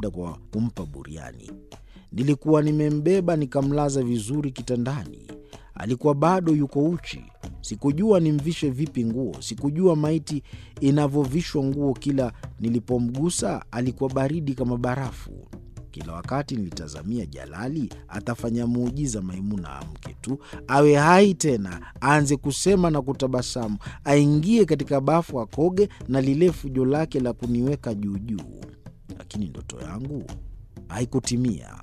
labda kwa kumpa buriani. Nilikuwa nimembeba nikamlaza vizuri kitandani. Alikuwa bado yuko uchi. Sikujua nimvishe vipi nguo. Sikujua maiti inavyovishwa nguo. Kila nilipomgusa alikuwa baridi kama barafu. Kila wakati nilitazamia Jalali atafanya muujiza, Maimuna amke tu, awe hai tena, aanze kusema na kutabasamu, aingie katika bafu, akoge na lile fujo lake la kuniweka juujuu. Lakini ndoto yangu haikutimia.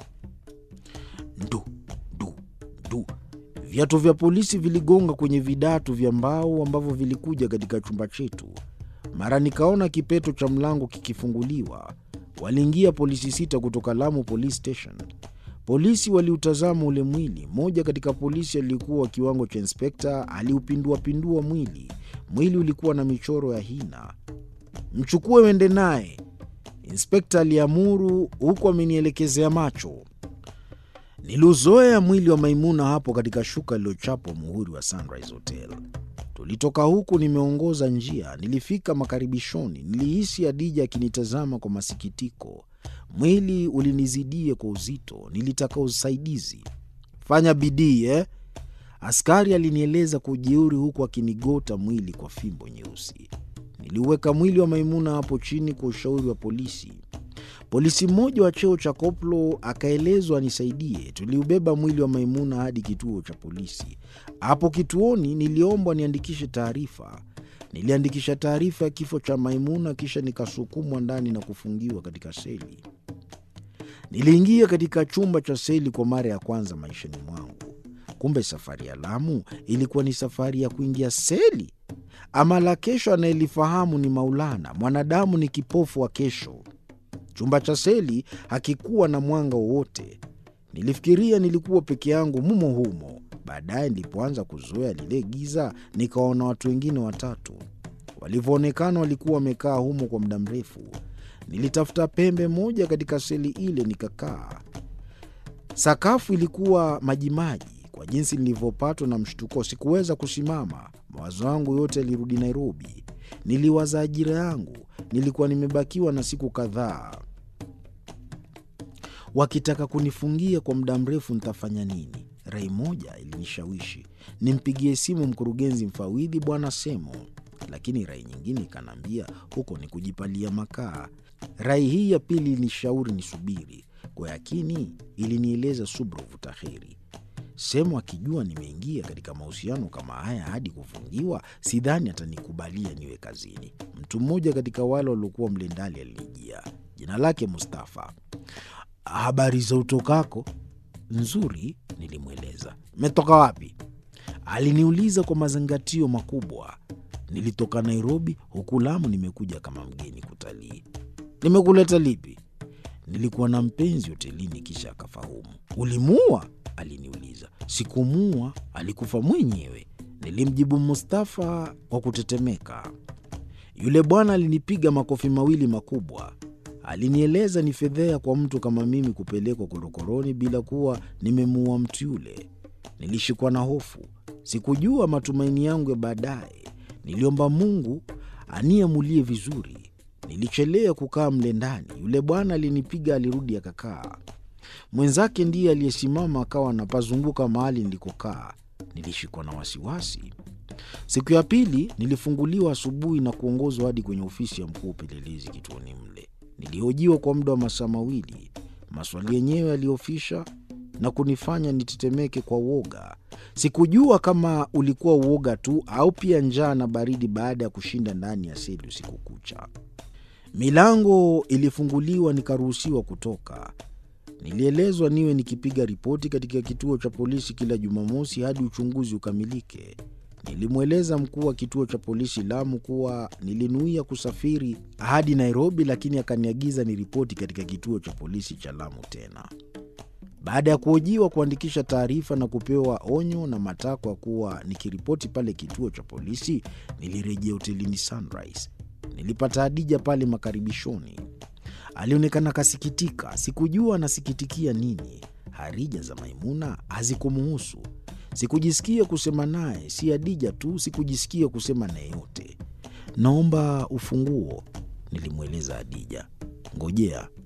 Ndu ndu ndu, viatu vya polisi viligonga kwenye vidatu vya mbao ambavyo vilikuja katika chumba chetu. Mara nikaona kipeto cha mlango kikifunguliwa. Waliingia polisi sita kutoka Lamu Police Station. Polisi waliutazama ule mwili. Mmoja katika polisi aliyekuwa wa kiwango cha inspekta aliupinduapindua mwili. Mwili ulikuwa na michoro ya hina. Mchukue uende naye, inspekta aliamuru, huku amenielekezea macho. Niliuzoea mwili wa Maimuna hapo katika shuka lililochapwa muhuri wa Sunrise Hotel. Tulitoka huku nimeongoza njia, nilifika makaribishoni. Nilihisi Adija akinitazama kwa masikitiko. Mwili ulinizidia kwa uzito, nilitaka usaidizi. Fanya bidii eh? Askari alinieleza kwa ujeuri, huku akinigota mwili kwa fimbo nyeusi. Niliuweka mwili wa Maimuna hapo chini kwa ushauri wa polisi. Polisi mmoja wa cheo cha koplo akaelezwa anisaidie. Tuliubeba mwili wa Maimuna hadi kituo cha polisi. Hapo kituoni niliombwa niandikishe taarifa. Niliandikisha taarifa ya kifo cha Maimuna, kisha nikasukumwa ndani na kufungiwa katika seli. Niliingia katika chumba cha seli kwa mara ya kwanza maishani mwangu. Kumbe safari ya Lamu ilikuwa ni safari ya kuingia seli. Ama la kesho anayelifahamu ni Maulana. Mwanadamu ni kipofu wa kesho. Chumba cha seli hakikuwa na mwanga wowote. Nilifikiria nilikuwa peke yangu mumo humo. Baadaye nilipoanza kuzoea lile giza, nikaona watu wengine watatu. Walivyoonekana walikuwa wamekaa humo kwa muda mrefu. Nilitafuta pembe moja katika seli ile nikakaa. Sakafu ilikuwa majimaji. Kwa jinsi nilivyopatwa na mshtuko, sikuweza kusimama. Mawazo yangu yote yalirudi Nairobi. Niliwaza ajira yangu. Nilikuwa nimebakiwa na siku kadhaa. Wakitaka kunifungia kwa muda mrefu, nitafanya nini? Rai moja ilinishawishi nimpigie simu mkurugenzi mfawidhi Bwana Semo, lakini rai nyingine ikaniambia huko ni kujipalia makaa. Rai hii ya pili ilinishauri nisubiri. Kwa yakini ilinieleza subra vuta heri. Semo akijua nimeingia katika mahusiano kama haya hadi kufungiwa, sidhani atanikubalia niwe kazini. Mtu mmoja katika wale waliokuwa mle ndani alinijia, jina lake Mustafa. Habari za utokako? Nzuri, nilimweleza. Metoka wapi? Aliniuliza kwa mazingatio makubwa. Nilitoka Nairobi, huku Lamu nimekuja kama mgeni kutalii. Nimekuleta lipi? Nilikuwa na mpenzi hotelini, kisha akafahamu. Ulimuua? Aliniuliza. Sikumuua, alikufa mwenyewe, nilimjibu Mustafa kwa kutetemeka. Yule bwana alinipiga makofi mawili makubwa. Alinieleza ni fedhea kwa mtu kama mimi kupelekwa korokoroni bila kuwa nimemuua mtu yule. Nilishikwa na hofu, sikujua matumaini yangu ya baadaye. Niliomba Mungu aniamulie vizuri. Nilichelea kukaa mle ndani. Yule bwana alinipiga, alirudi akakaa. Mwenzake ndiye aliyesimama akawa anapazunguka mahali nilikokaa. Nilishikwa na wasiwasi. Siku ya pili nilifunguliwa asubuhi na kuongozwa hadi kwenye ofisi ya mkuu wa upelelezi kituoni mle. Nilihojiwa kwa muda wa masaa mawili. Maswali yenyewe yaliofisha na kunifanya nitetemeke kwa uoga. Sikujua kama ulikuwa uoga tu au pia njaa na baridi baada ya kushinda ndani ya seli usiku kucha. Milango ilifunguliwa, nikaruhusiwa kutoka. Nilielezwa niwe nikipiga ripoti katika kituo cha polisi kila Jumamosi hadi uchunguzi ukamilike. Nilimweleza mkuu wa kituo cha polisi Lamu kuwa nilinuia kusafiri hadi Nairobi, lakini akaniagiza niripoti katika kituo cha polisi cha Lamu tena. Baada ya kuhojiwa, kuandikisha taarifa na kupewa onyo na matakwa kuwa nikiripoti pale kituo cha polisi, nilirejea hotelini Sunrise. Nilipata Hadija pale makaribishoni. Alionekana kasikitika. Sikujua anasikitikia nini. Harija za Maimuna hazikumuhusu. Sikujisikia kusema naye, si Hadija tu, sikujisikia kusema naye yote. Naomba ufunguo, nilimweleza Hadija. Ngojea,